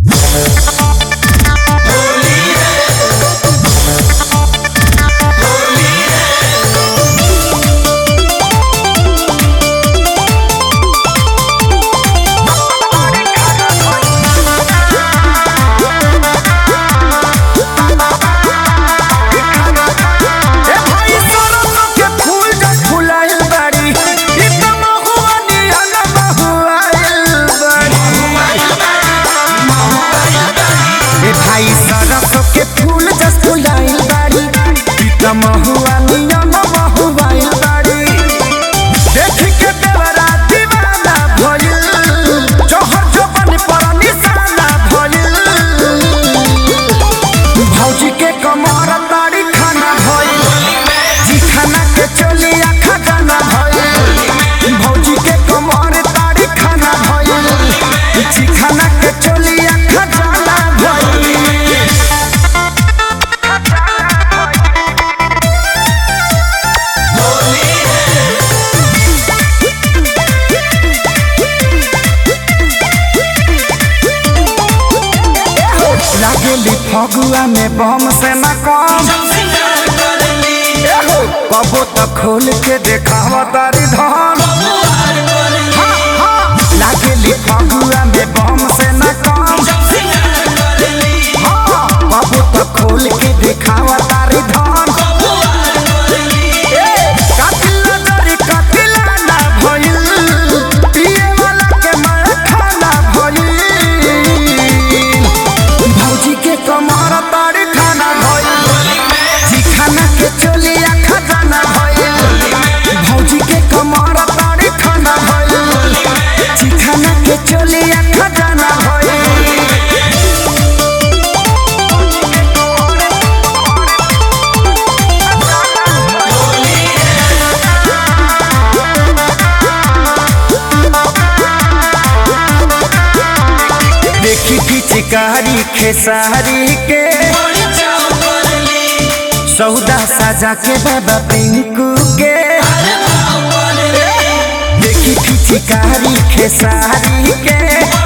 भाई सरसो के फूल जस फुलाइल बाड़ी पीता महुआ नियम महुआइल बाड़ी देख के देवरा दीवाना भइल जोहर जोबन पर निशाना भइल भौजी के कमर ताड़ी खाना भइल जी खाना के चली आखा गाना भइल भौजी के कमर ताड़ी खाना भइल जी खाना के चली आखा गाना भइल लागेली फगुआ में बम से न कम एहो, कबो तो खोल के देखावा तारी धन हाँ, हाँ, लागेली फगुआ में बम से न कम हाँ, कबो तो खोल के देखावा तारी धन ए, कातिल नजरी कातिला ना भइल, पिए वाला के मार खाना भइल। भौजी के कमर ताड़ी खाना भइल जी खाना के चलिया खजाना भइल भौजी के कमर ताड़ी खाना भइल जी खाना के चलिया खजाना भइल देखी की चिकारी खेसारी के सौदा साजा के बाबा पिंकू के देखी की चिकारी खेसारी के